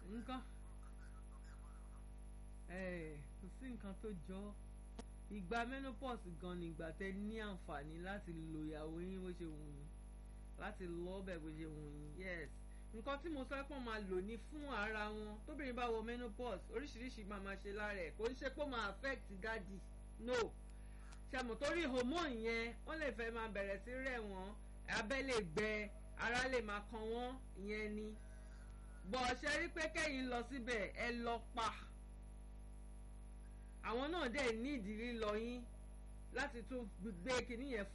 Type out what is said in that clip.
nǹkan kò sí nǹkan tó jọ ìgbà menopause gan ni ìgbà tẹ ní àǹfààní láti lo ìyàwó yín bó ṣe wù yín láti lọ ọbẹ̀ bó ṣe wù yín yes nǹkan tí mo sọ pé wọ́n máa lò ní fún ara wọn tóbìnrin bá wọ menopause oríṣiríṣi máa máa ṣe lára ẹ̀ kò ń ṣe pé ó máa affect dádì no ṣàmù torí hormone yẹn wọ́n lè fẹ́ máa bẹ̀rẹ̀ sí rẹ̀ wọ́n abẹ́ lè gbẹ ara lè máa kan wọ́n ìyẹn ni bọ̀ ṣe rí pé kẹ́yìn lọ síbẹ̀ ẹ lọ pa àwọn náà dẹ̀ ní ìdírí lọ yín láti tún gbé kinní yẹn